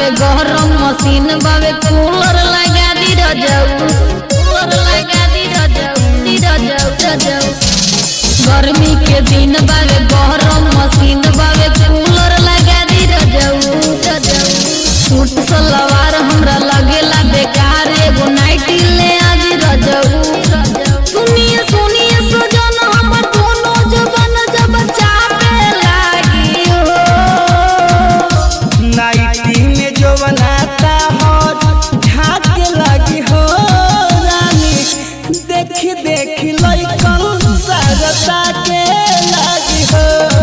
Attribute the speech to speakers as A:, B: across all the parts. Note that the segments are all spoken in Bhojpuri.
A: बावे गरम मशीन बावे कूलर लगा दी रजऊ कूलर लगा दी रजऊ दी रजऊ रजऊ गर्मी के दिन बावे गरम मशीन बावे कूलर लगा दी रजऊ रजऊ सूट सलवार हमरा लगेला बेकार एगो नाइटी ले आज रजऊ सुनिए सुनिए सजन हमर दोनों जबन जब चापे लागी हो
B: नाइटी में जो बनाता हो झाके लगी हो रानी देखी देखी लइकन सरता के लगी हो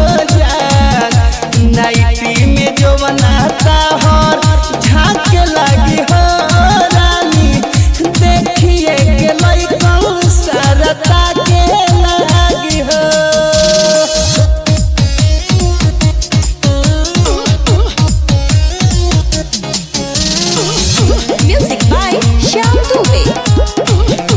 B: जान नाइटी में जो बनाता हो झाके लगी हो रानी देखिए के लइकन सरता के लगी हो
C: Music by Shyam Dubey.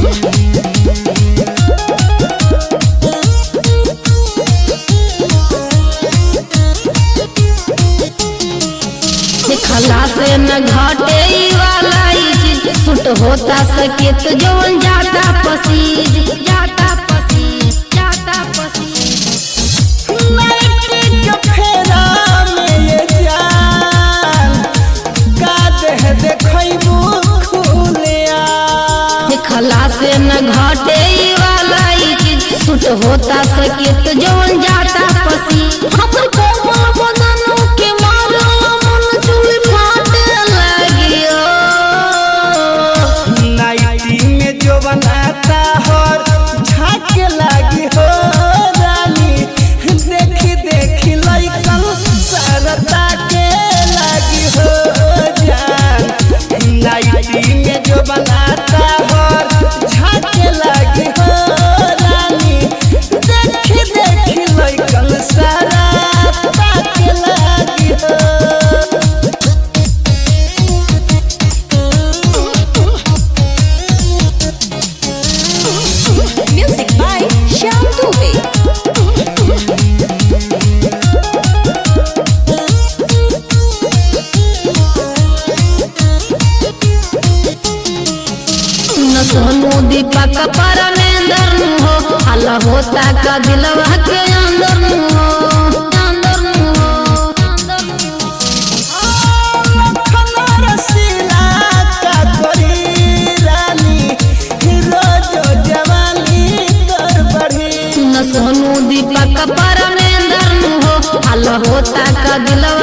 A: खला से न घटे ई वाला ई चीज सुट होता सकेत जवन जाता पसीज जाता पसीज जाता पसीज
B: नाइटी के फेरा में ये जान का देह देखैबू खुलिया
A: खला से न घटे ई वाला ई चीज सुट होता सकेत जवन जाता पसीज हमर कोमल बदन के मारला मन चुल फाटे लगियो
B: नाइटी में जो बनाता हो झाके लगी हो रानी देखी देखी लइकन सरता के लगी हो जान नाइटी में जो बनाता हो झाके लगी हो रानी देखी देखी लइकन सरता के लगी हो
C: Music by Shyam Dubey.
A: न सोनू दीपक परमेंद्र नु हो हल्ला होता का दिलवा के अंदर नु हो अंदर नु हो अंदर नु हो
B: खमर सिला का करी रानी रोज जवानी कर बढ़ी
A: न सोनू दीपक परमेंद्र नु हो हल्ला होता का दिलवा